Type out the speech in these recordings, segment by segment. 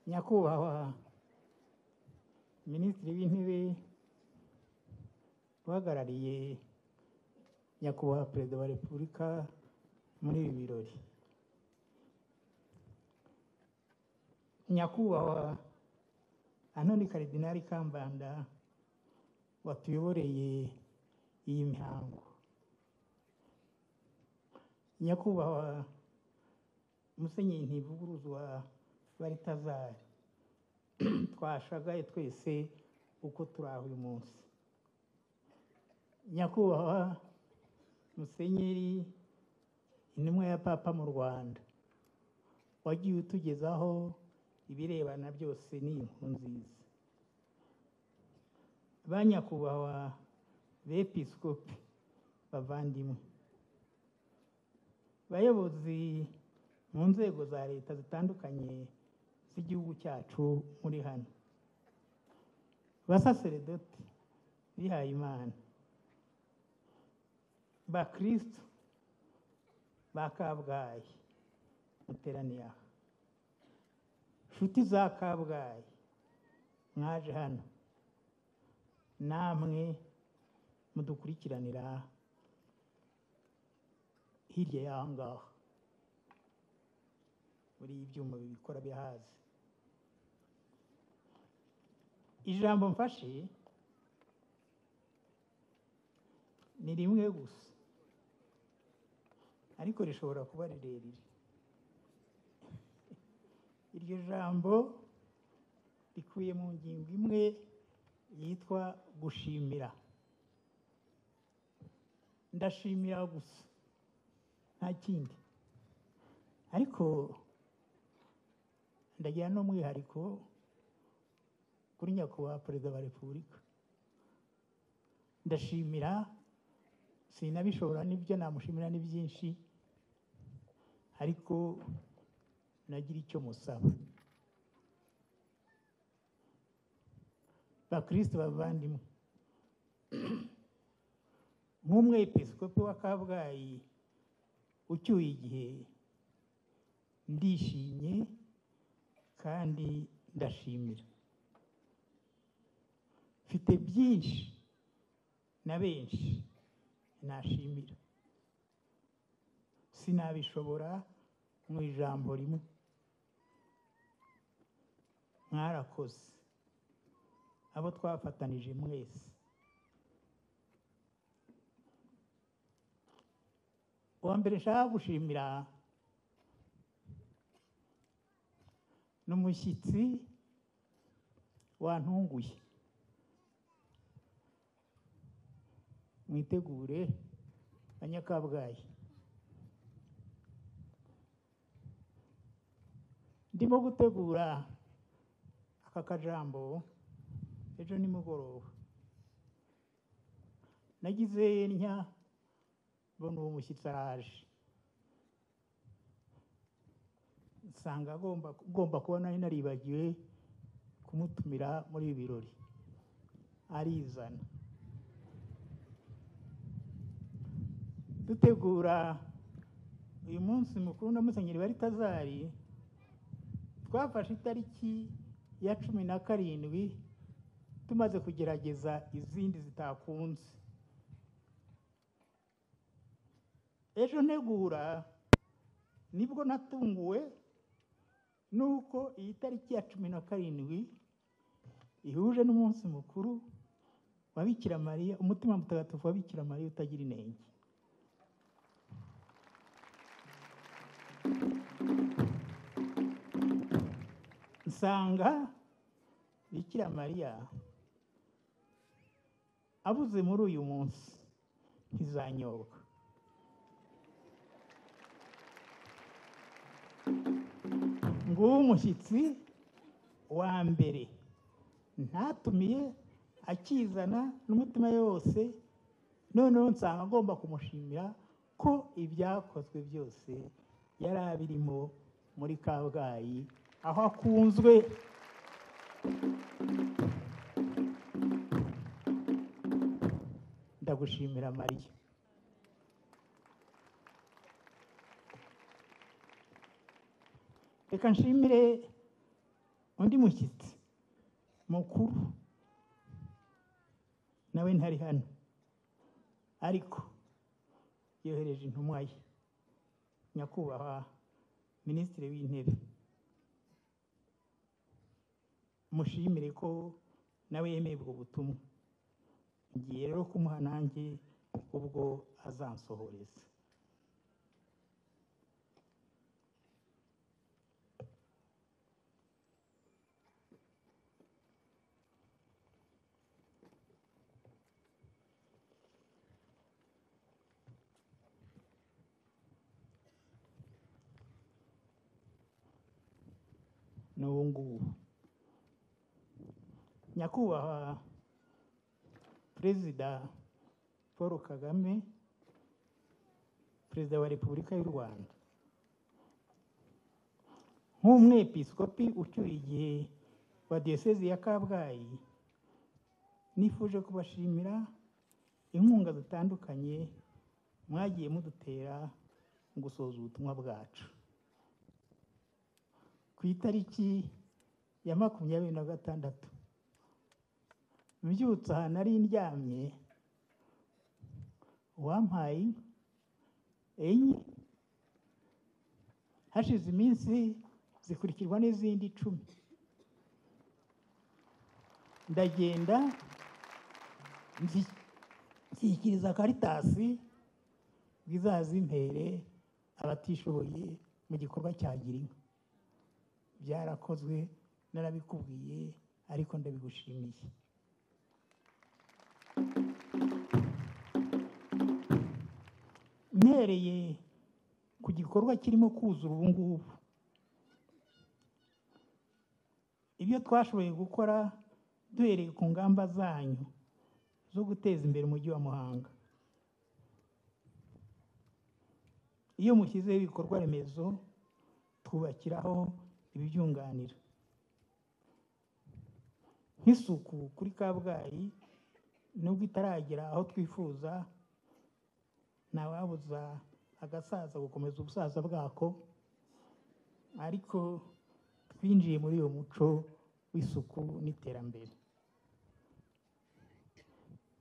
nyakubahwa minisitiri w'intebe uhagarariye nyakubahwa perezida wa repubulika muri ibi birori nyakubahwa anoni karidinali kambanda watuyoboreye iyi mihango nyakubahwa musenyeri ntivuguruzwa baritazari twashagaye twese uko turi aho uyu munsi nyakubahwa musenyeri intumwa ya papa mu rwanda wagiye utugezaho ibirebana byose n'iyi nkuru nziza ba nyakubahwa bepisikopi bavandimwe bayobozi mu nzego za leta zitandukanye z'igihugu cyacu muri hano basaseredoti bihaye imana bakirisitu ba kabgayi muteraniye aha inshuti za kabgayi mwaje hano namwe mudukurikiranira hirya y'aha ngaha muri ibyuma bibikora bihazi ijambo mfashe ni rimwe gusa ariko rishobora kuba rirerire iryo jambo rikuye mu ngingo imwe yitwa gushimira ndashimira gusa nta kindi ariko ndagira n'umwihariko kuri nyakubahwa perezida wa repubulika ndashimira sinabishobora n'ibyo namushimira ni byinshi ariko nagira icyo musaba bakristo bavandimwe nk'umwepisikopi wa kabgayi ucyuye igihe ndishimye kandi ndashimira mfite byinshi na benshi nashimira sinabishobora mu ijambo rimwe mwarakoze abo twafatanije mwese uwa mbere nshaka gushimira ni umushyitsi wantunguye mwitegure banyakabwayi ndimo gutegura aka kajambo ejo nimugoroba nagize ntya mbona uwo mushyitsi araje nsanga agomba kuba nari naribagiwe kumutumira muri ibi birori arizana dutegura uyu munsi mukuru na musenyeri wa ritazari twafashe itariki ya cumi na karindwi tumaze kugerageza izindi zitakunze ejo ntegura nibwo natunguwe nuko iyi tariki ya cumi na karindwi ihuje n'umunsi mukuru wa bikira mariya umutima mutagatifu wa bikira mariya utagira inenge nsanga bikira mariya abuze muri uyu munsi ntizanyobwa nguwo umushyitsi wa mbere ntatumiye akizana n'umutima yose noneho nsanga agomba kumushimira ko ibyakozwe byose yari abirimo muri kabgayi aho akunzwe ndagushimira mariya reka nshimire undi mushyitsi mukuru nawe ntari hano ariko yohereje intumwa ye nyakubahwa minisitiri w'intebe mushimire ko nawe yemeye ubwo butumwa ngiye rero kumuha nanjye ubwo azansohoreza n'ubu ngubu nyakubahwa perezida paul kagame perezida wa repubulika y'u rwanda nk'umwepiskopi ucyuye igihe wa diyosezi ya kabgayi nifuje kubashimira inkunga zitandukanye mwagiye mudutera mu gusoza ubutumwa bwacu ku itariki ya makumyabiri na gatandatu mbyutse aha nari ndyamye uwampaye enye hashize iminsi zikurikirwa n'izindi icumi ndagenda nzi- nshyikiriza karitasi ngo izazimpere abatishoboye mu gikorwa cya girinka byarakozwe narabikubwiye ariko ndabigushimiye mpereye ku gikorwa kirimo kuzura ubu ngubu ibyo twashoboye gukora duhereye ku ngamba zanyu zo guteza imbere umujyi wa muhanga iyo mushyizeho ibikorwa remezo twubakiraho ibibyunganira nk'isuku kuri kabgayi nubwo itaragera aho twifuza ntawabuza agasaza gukomeza ubusaza bwako ariko twinjiye muri uyu muco w'isuku n'iterambere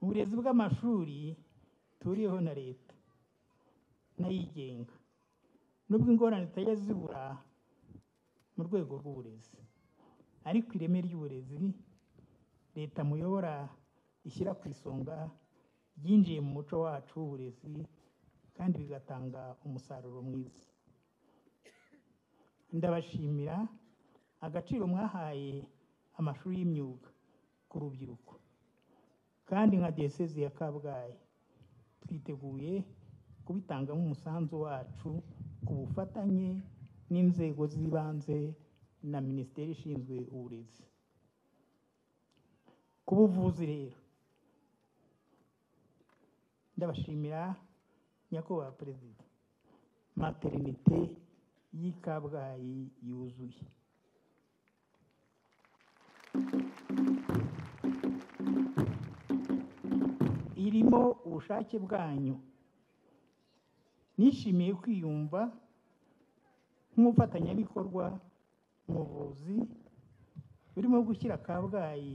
uburezi bw'amashuri turiho na leta n'ayigenga nubwo ingorane zitajya zibura mu rwego rw'uburezi ariko ireme ry'uburezi leta muyobora ishyira ku isonga ryinjiye mu muco wacu w'uburezi kandi bigatanga umusaruro mwiza ndabashimira agaciro mwahaye amashuri y'imyuga ku rubyiruko kandi nka diyosezi ya kabgayi twiteguye kubitangamo umusanzu wacu ku bufatanye n'inzego z'ibanze na minisiteri ishinzwe uburezi ku buvuzi rero ndabashimira nyakubahwa perezida materinite y'i kabgayi yuzuye irimo ubushake bwanyu nishimiye kwiyumva nk'umufatanyabikorwa mu buvuzi burimo gushyira kabgayi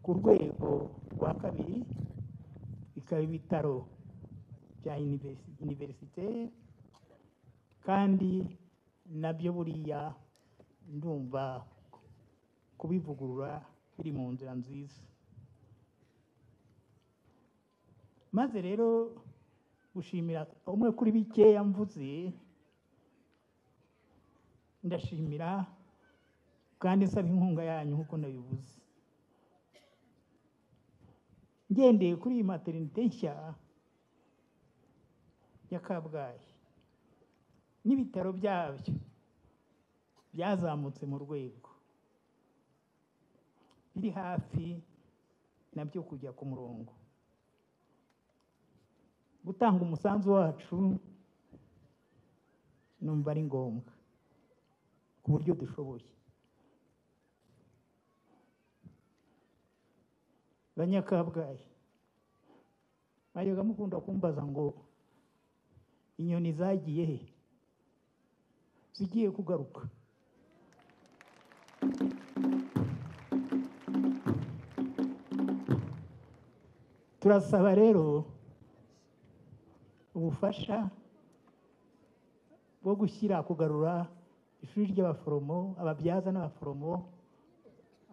ku rwego rwa kabiri bikaba ibitaro bya universi- universite kandi nabyo buriya ndumva kubivugurura biri mu nzira nziza maze rero gushimira umwe kuri bikeya mvuze ndashimira kandi nsaba inkunga yanyu nk'uko nabivuze ngendeye kuri iyi materinite nshya ya kabgayi n'ibitaro byabyo byazamutse mu rwego biri hafi nabyo kujya ku murongo gutanga umusanzu wacu numva ari ngombwa ku buryo dushoboye banyakabwayi mwajyaga mukunda kumbaza ngo inyoni zagiye he zigiye kugaruka turasaba rero ubufasha bwo gushyira kugarura ishuri ry'abaforomo ababyaza n'abaforomo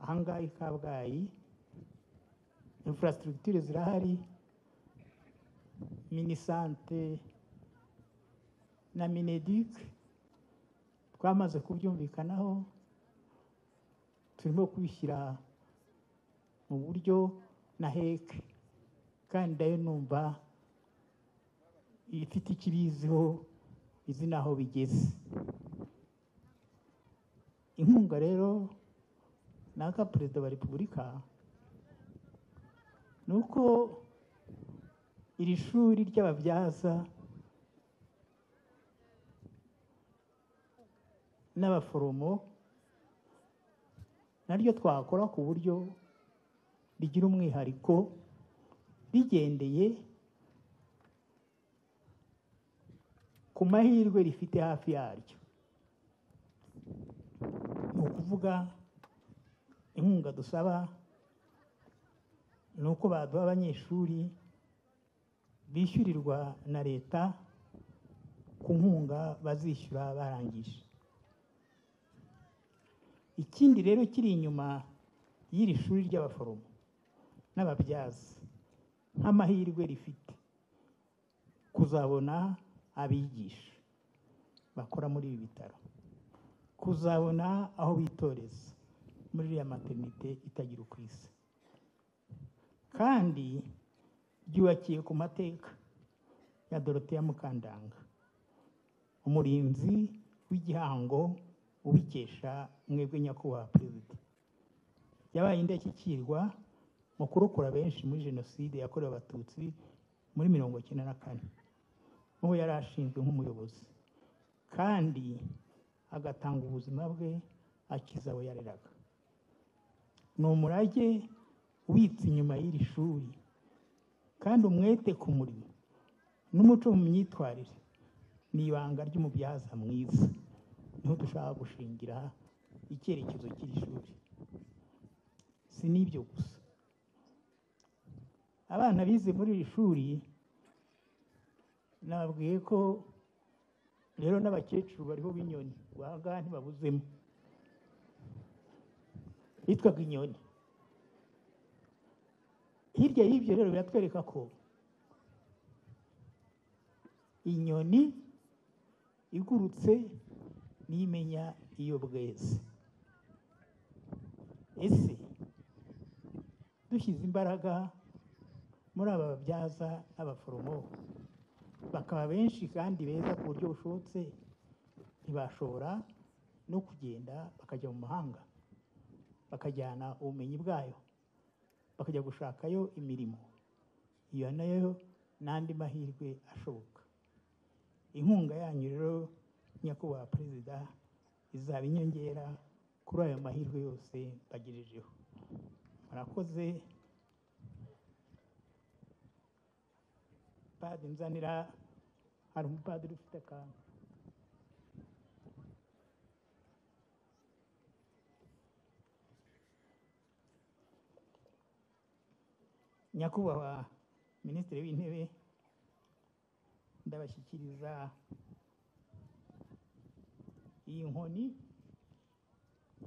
ahangaha i kabgayi infrastructure zirahari minisante na mineduc twamaze kubyumvikanaho turimo kubishyira mu buryo na hec kandi nayo numva ifite ikiriziho izi n'aho bigeze inkunga rero naka perezida wa repubulika ni uko iri shuri ry'ababyaza n'abaforomo naryo twakora ku buryo rigira umwihariko bigendeye ku mahirwe rifite hafi yaryo ni ukuvuga inkunga dusaba ni uko baduha abanyeshuri bishyurirwa na leta ku nkunga bazishyura barangije ikindi rero kiri inyuma y'iri shuri ry'abaforomo n'ababyaza nk'amahirwe rifite kuzabona abigisha bakora muri ibi bitaro kuzabona aho bitoreza muri iriya materinite itagira uko isa kandi ryubakiye ku mateka ya doroteya mukandanga umurinzi w'igihango ubikesha mwebwe nyakubahwa perezida yabaye indashyikirwa mu kurokora benshi muri jenoside yakorewe abatutsi muri mirongo icyenda na kane n'uwo yari ashinzwe nk'umuyobozi kandi agatanga ubuzima bwe akiza abo yareraga ni umurage ubitse inyuma y'iri shuri kandi umwete ku murimo n'umuco mu myitwarire ni ibanga ry'umubyaza mwiza niho dushaka gushingira icyerekezo cy'iri shuri si n'ibyo gusa abana bize muri iri shuri nababwiye ko rero n'abakecuru bariho b'inyoni wahangaha ntibabuzemo bitwaga inyoni hirya y'ibyo rero biratwereka ko inyoni igurutse niyo imenya iyo bweze ese dushyize imbaraga muri aba babyaza n'abaforomo bakaba benshi kandi beza ku buryo bushobotse ntibashobora no kugenda bakajya mu mahanga bakajyana ubumenyi bwayo bakajya gushakayo imirimo iyo nayo n'andi mahirwe ashoboka inkunga yanyu rero nyakubahwa perezida izaba inyongera kuri ayo mahirwe yose bagejejeho murakoze padi nzanira hari umupadiri ufite akantu nyakubahwa minisitiri w'intebe ndabashyikiriza iyi nkoni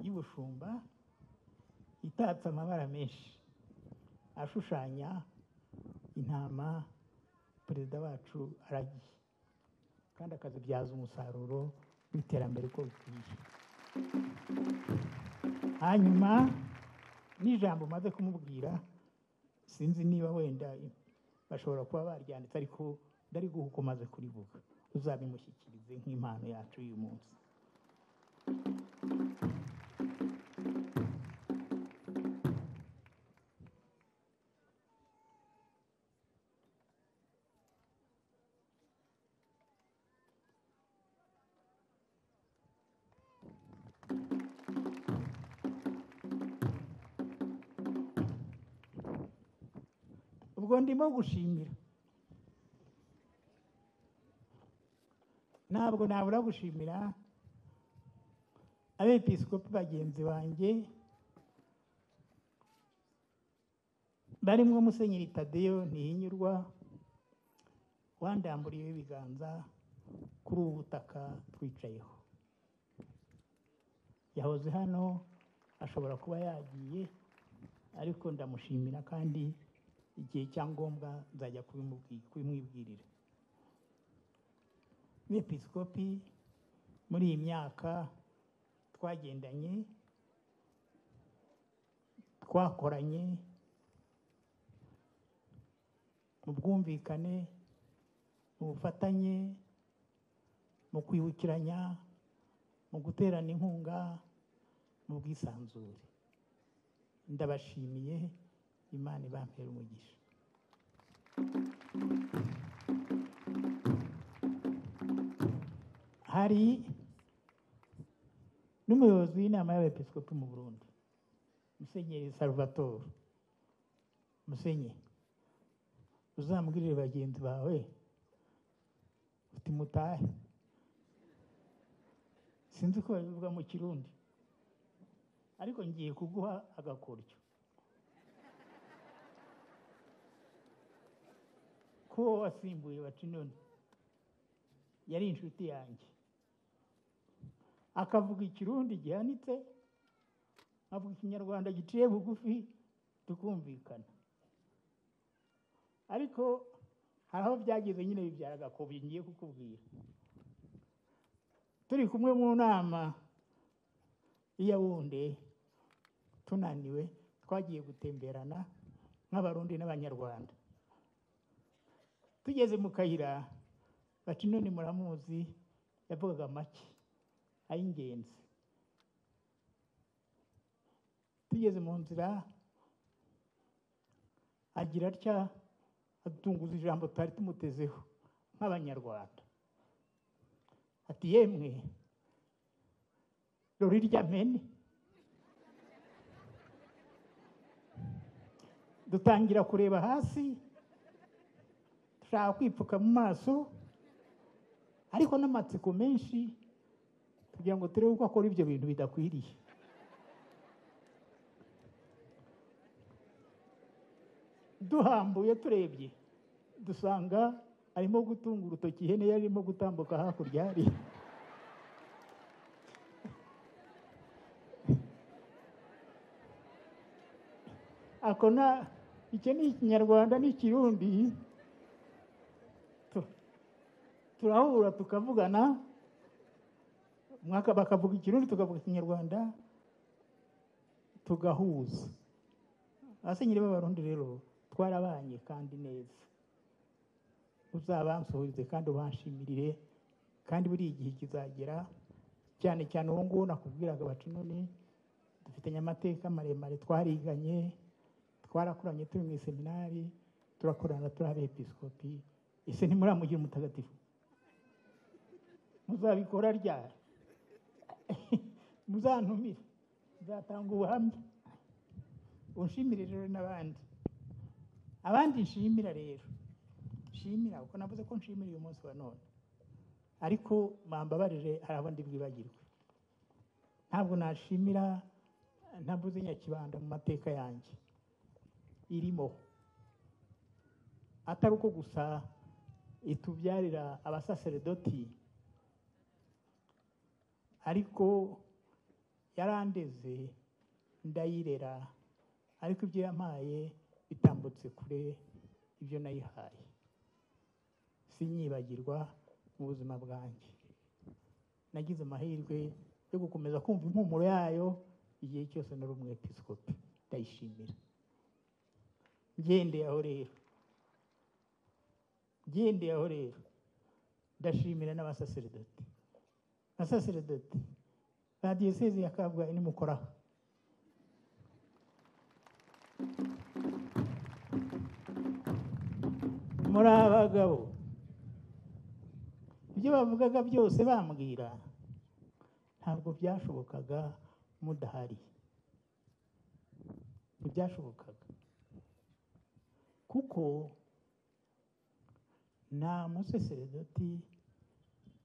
y'ubushumba itatse amabara menshi ashushanya intama perezida wacu aragiye kandi akazibyaza umusaruro w'iterambere uko bikwiye hanyuma n'ijambo umaze kumubwira sinzi niba wenda bashobora kuba baryanditse ariko ndari guha uko umaze kurivuga uzabimushyikirize nk'impano yacu y'uyu munsi ubwo ndimo gushimira ntabwo nabura gushimira abepiskopi bagenzi banjye barimo musenyeri tadeyo ntihinyurwa wandamburiyeho ibiganza kuri ubu butaka twicayeho yahoze hano ashobora kuba yagiye ariko ndamushimira kandi igihe cya ngombwa nzajya kubimubwi- kubimwibwirira bepisikopi muri iyi myaka twagendanye twakoranye mu bwumvikane mu bufatanye mu kwibukiranya mu guterana inkunga mu bwisanzure ndabashimiye imana ibampera umugisha hari n'umuyobozi w'inama y'abepiskopi mu burundi musenyeri salvatore musenyeri uzambwirire bagenzi bawe uti mutahe sinzi uko babivuga mu kirundi ariko ngiye kuguha agakoryo ko wowe wasimbuye bacinoni yari inshuti yanjye akavuga ikirundi gihanitse avuga ikinyarwanda giciye bugufi tukumvikana ariko hari aho byageze nyine bibyara agakobi ngiye kukubwira turi kumwe mu nama y'iyawunde tunaniwe twagiye gutemberana nk'abarundi n'abanyarwanda tugeze mu kayira baca inoni muramuzi yavugaga make ay'ingenzi tugeze mu nzira agira atya atunguza ijambo twari tumutezeho nk'abanyarwanda ati yemwe rori rya mene dutangira kureba hasi dushaka kwipfuka mu maso ariko n'amatsiko menshi kugira ngo turebe uko akora ibyo bintu bidakwiriye duhambuye turebye dusanga arimo gutunga urutoki ihene yari irimo gutambuka hakurya hariya akona icyo ni ikinyarwanda n'ikirundi tu- turahura tukavugana umwaka bakavuga ikirundi tukavuga ikinyarwanda tugahuza abasenyeri b'abarundi rero twarabanye kandi neza uzabansuhuze kandi ubanshimirire kandi buri igihe kizagera cyane cyane ubu ngubu nakubwiraga baca inoni dufitanye amateka maremare twariganye twarakoranye turi mu iseminari turakorana turi abepiskopi ese ntimuramugira umutagatifu muzabikora ryari muzantumire nzatanga ubuhamya unshimire rero n'abandi abandi nshimira rero nshimira kuko navuze ko nshimira uyu munsi wa none ariko mwambabarire hari abandi bwibagirwe ntabwo nashimira ntavuze nyakibanda mu mateka yanjye irimo atari uko gusa itubyarira abasaseredoti ariko yarandeze ndayirera ariko ibyo yampaye bitambutse kure ibyo nayihaye sinyibagirwa mu buzima bwanjye nagize amahirwe yo gukomeza kumva impumuro yayo igihe cyose nari umwepisikopi ndayishimira ngendeye aho rero ngendeye aho rero ndashimira n'abasaseredoti abasaseredoti ba diyoseze ya kabgayi nimukoraho muri abagabo ibyo bavugaga byose bambwira ntabwo byashobokaga mudahari ntibyashobokaga kuko nta museseredoti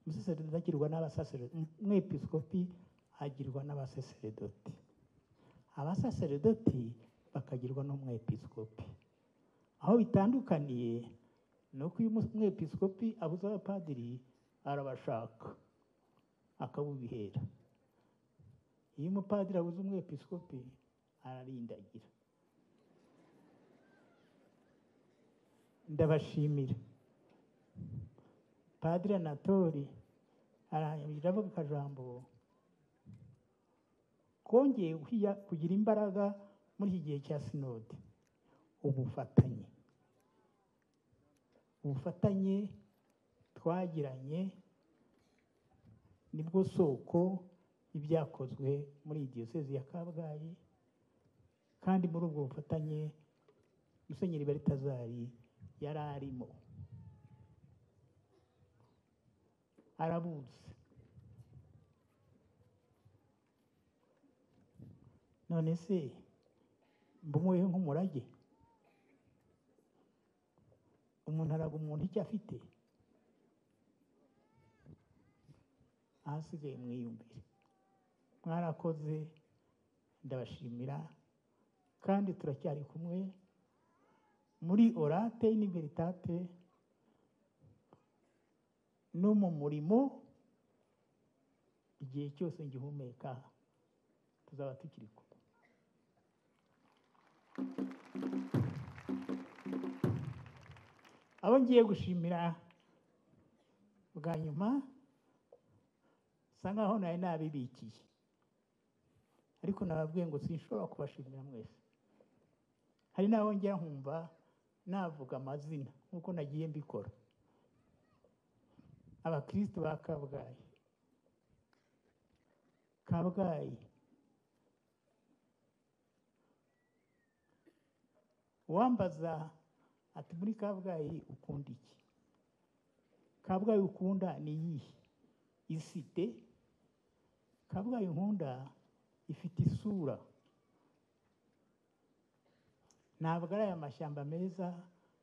umuseseredoti agirwa n'abasaseredoti umwepiskopi agirwa n'abaseseredoti abasaseredoti bakagirwa n'umwepiskopi aho bitandukaniye ni uko uyu umwepiskopi abuze abapadiri arabashaka akabubihera iyo umupadiri abuze umwepiskopi ararindagira ndabashimira padiri anatori aranyamiraho akajambo kongeye kwiya- kugira imbaraga muri iki gihe cya sinode ubufatanye ubufatanye twagiranye nibwo soko y'ibyakozwe muri iyi diyosezi ya kabgayi kandi muri ubwo bufatanye musenyeri baritazari yari arimo arabuzi none se mbumuyeho nk'umurage umuntu araga umuntu icyo afite ahasigaye mwiyumvire mwarakoze ndabashimira kandi turacyari kumwe muri orate n'iberitate no mu murimo igihe cyose ngihumeka tuzaba tukiri kumwe abo ngiye gushimira bwa nyuma bisa nkaho nari nabibikiye ariko nababwiye ngo sinshobora kubashimira mwese hari n'abo njya nkumva navuga amazina nk'uko nagiye mbikora abakristo ba kabgayi kabgayi uwambaza ati muri kabgayi ukunda iki kabgayi ukunda ni iyihe isite kabgayi nkunda ifite isura ntabwo ari aya mashyamba meza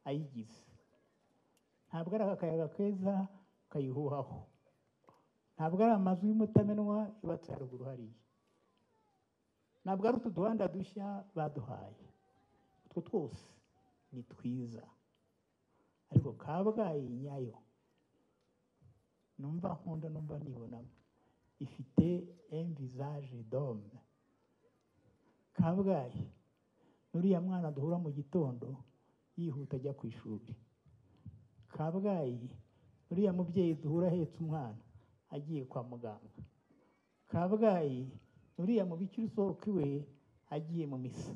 ayigize ntabwo ari aka kayaga keza kayihuhaho ntabwo ari amazu y'umutamenwa yubatse haruguru hariya ntabwo ari utu duhanda dushya baduhaye utwo twose ni twiza ariko kabgayi nyayo numva nkunda numva nibonamo ifite envisage d'homme kabgayi n'uriya mwana duhura mu gitondo yihuta ajya ku ishuri kabgayi n'uriya mubyeyi duhura ahetse umwana agiye kwa muganga kabgayi n'uriya mubikira usohoka iwe agiye mu misa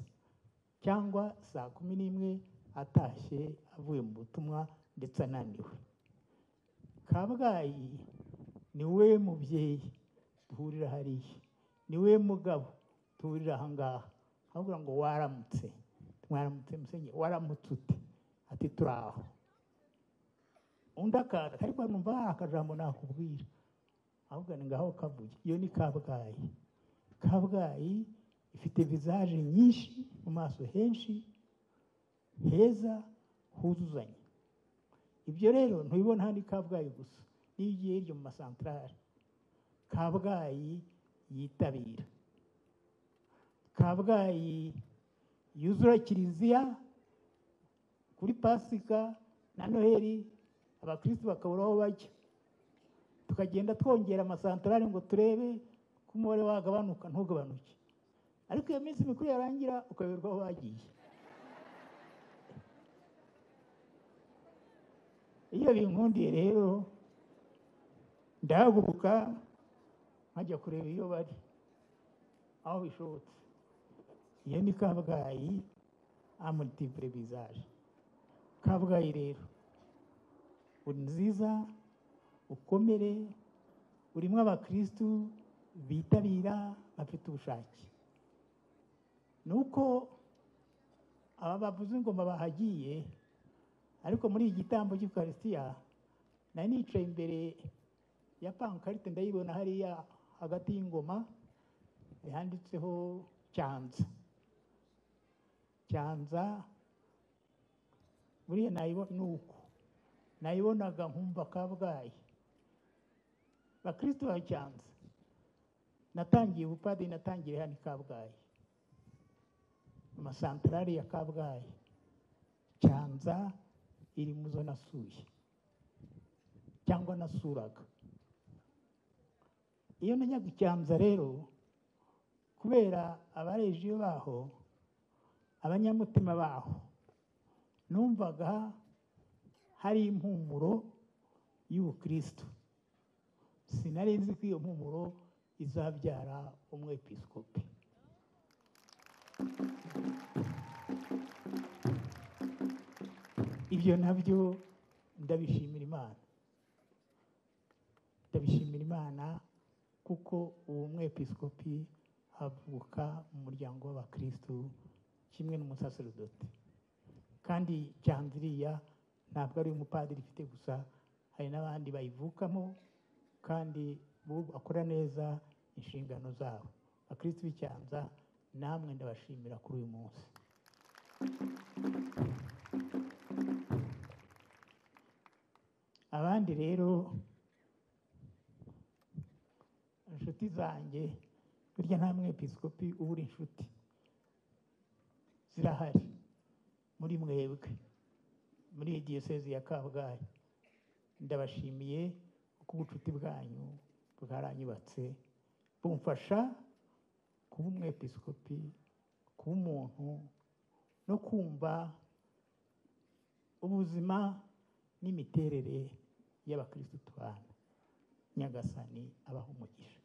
cyangwa saa kumi n'imwe atashye avuye mu butumwa ndetse ananiwe kabgayi ni we mubyeyi duhurira hariya ni we mugabo duhurira aha ngaha avuga ngo waramutse mwaramutse musenye waramutse ute ati turi aho undi akaza ariko numva hari akajambo nakubwira ahubwo ni ngaho kavuye iyo ni kabgayi kabgayi ifite vizaje nyinshi mu maso henshi heza huzuzanye ibyo rero ntubibona hano i kabgayi gusa n'iyo ugiye hirya mu masantarari kabgayi yitabira kabgayi yuzura kiliziya kuri pasika na noheli abakristo bakabura aho bajya tukagenda twongera amasantarari ngo turebe ko umubare wagabanuka ntugabanuke ariko iyo minsi mikuru yarangira ukayoberwa aho bagiye iyo binkundiye rero ndahaguruka nkajya kureba iyo bari aho bishobotse iyo ni kabgayi amultiple visage kabgayi rero uri nziza ukomere urimo abakristu bitabira bafite ubushake ni uko aba bavuza ingoma bahagiye ariko muri iyi gitambo cy'ukarisitiya nari nicaye imbere ya pankarite ndayibona hariya hagati y'ingoma yanditseho cyanza cyanza buriya nayibo- ni uko nayibonaga nkumva kabgayi bakristo ba cyanza natangiye ubupadiri natangiye hano i kabgayi amasantarari ya kabgayi cyanza iri mu zo nasuye cyangwa nasuraga iyo najyaga i cyanza rero kubera abarejiyo baho abanyamutima baho numvaga hari impumuro y'ubukristo sinari nzi ko iyo mpumuro izabyara umwepiskopi ibyo nabyo ndabishimira imana ndabishimira imana kuko uwo mwepiskopi avuka mu muryango w'abakristo kimwe n'umusaserodoti kandi cyanziriya ntabwo ari umupadiri ifite gusa hari n'abandi bayivukamo kandi bo bakora neza inshingano zabo abakristo b'icyanza namwe ndabashimira kuri uyu munsi abandi rero inshuti zanjye burya nta mwepiskopi ubura inshuti zirahari muri mwebwe muri iyi diyosezi ya kabgayi ndabashimiye kuko ubucuti bwanyu bwaranyubatse bumfasha kuba umwepiskopi kuba umuntu no kumva ubuzima n'imiterere y'abakirisitu bantu nyagasani abahumugisha